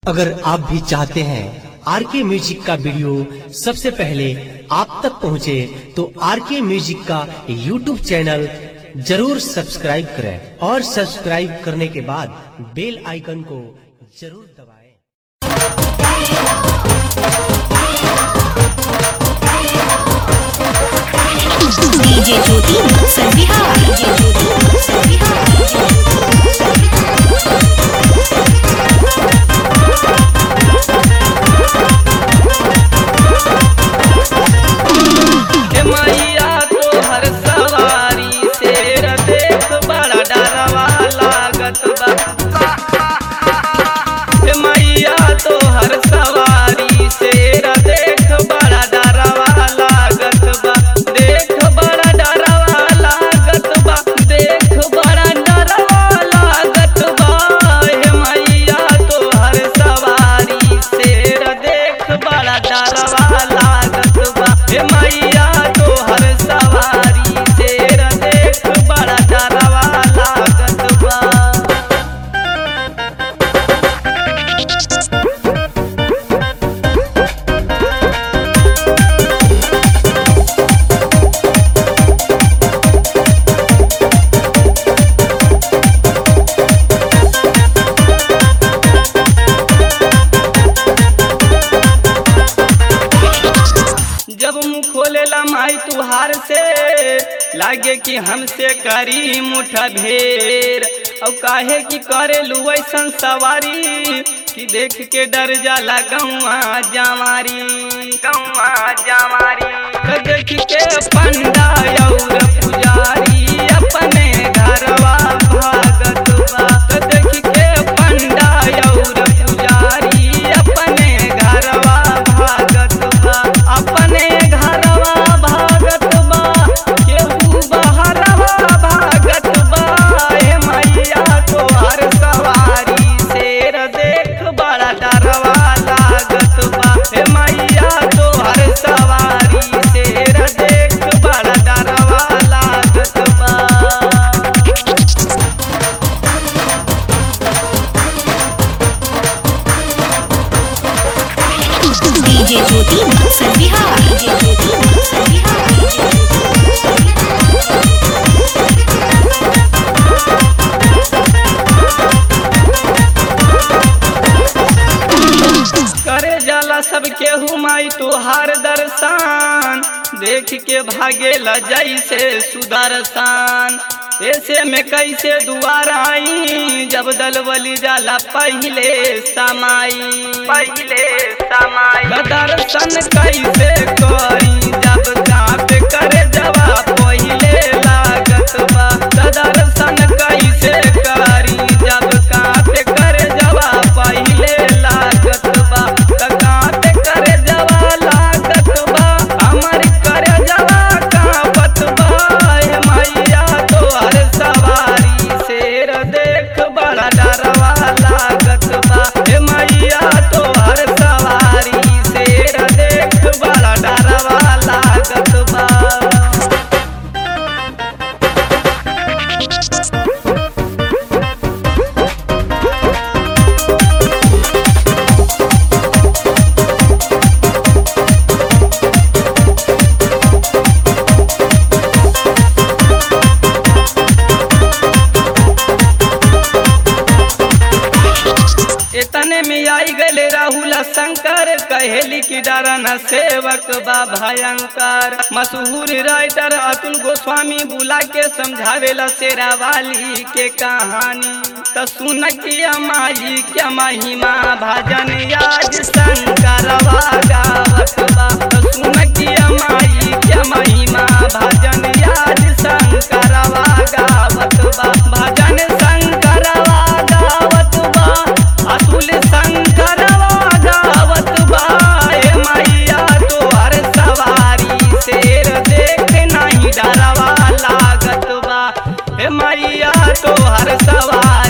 अगर आप भी चाहते हैं आर के म्यूजिक का वीडियो सबसे पहले आप तक पहुंचे तो आर के म्यूजिक का यूट्यूब चैनल जरूर सब्सक्राइब करें और सब्सक्राइब करने के बाद बेल आइकन को जरूर दबाएं। डीजे ज्योति मुक्तसर बिहार डीजे ज्योति मुक्तसर बिहार हे मैया तोहर सवारी शेर देख बड़ा डरवा लागत बा हे मैया तोहर सवारी शेर देख बड़ा डरवा लागत बा देख बड़ा डरवा लागत बा देख बड़ा डरवा लागत बा हे मैया तोहर सवारी शेर देख बड़ा डरवा लागत बा हे मैया तोहर सवारी शेर देख बड़ा डरवा लागत बा जब मुँह खोलेला माई तुहार से लागे कि हमसे करी मुठा भेर और काहे कि करे ऐसन सवारी कि देख के डर जाला गौआ जावारी गौआ जावारी तो देख के पंडा और पुजारी अपने घरवा भागत बा तो देख के पंडा और पुजारी अपने घरवा भागत बा अपने घरवा भागत बा केहू बहरवा भागत बा हे मैया तोहर सवारी शेर देख बड़ा डरवा लागत बा हे मैया तोहर सवारी शेर देख बड़ा डरवा लागत बा DJ Jyoti Muktsar Bihar DJ Jyoti Muktsar Bihar DJ Jyoti Muktsar Bihar करे जाला सब केहू माई तुहार दर्शन देख के भागे ल जैसे सुदर्शन ऐसे में कैसे दुआर आई जब दलबली जाला पहले समाई पहले समाई दर्शन कैसे करी जब जाप करे जवा पहले लागत बा दर्शन कैसे करी जब काप करे जवा पहले लागत बा त काप करे जवा लागत बा हमर करे जवा कापत बा हे मैया तोहर सवारी शेर देख बड़ा डरवा लागत बा हे मैया तोहर सवारी शेर देख बड़ा डरवा लागत बा इतने में आई गले राहुल शंकर कहेली की डरन सेवक बा भयंकर मशहूर राइटर अतुल गोस्वामी बुला के समझावेला शेरा वाली के कहानी तो सुन किया माई क्या महिमा भजन आज शंकर गावत बा तो सुन किया माई क्या महिमा भजन आज शंकर गावत बा भजन शंकर गावत बा अतुल शंकरवा गावत बा हे मैया तोहर सवारी शेर देख नहीं डरवा लागत बा हे मैया तोहर सवारी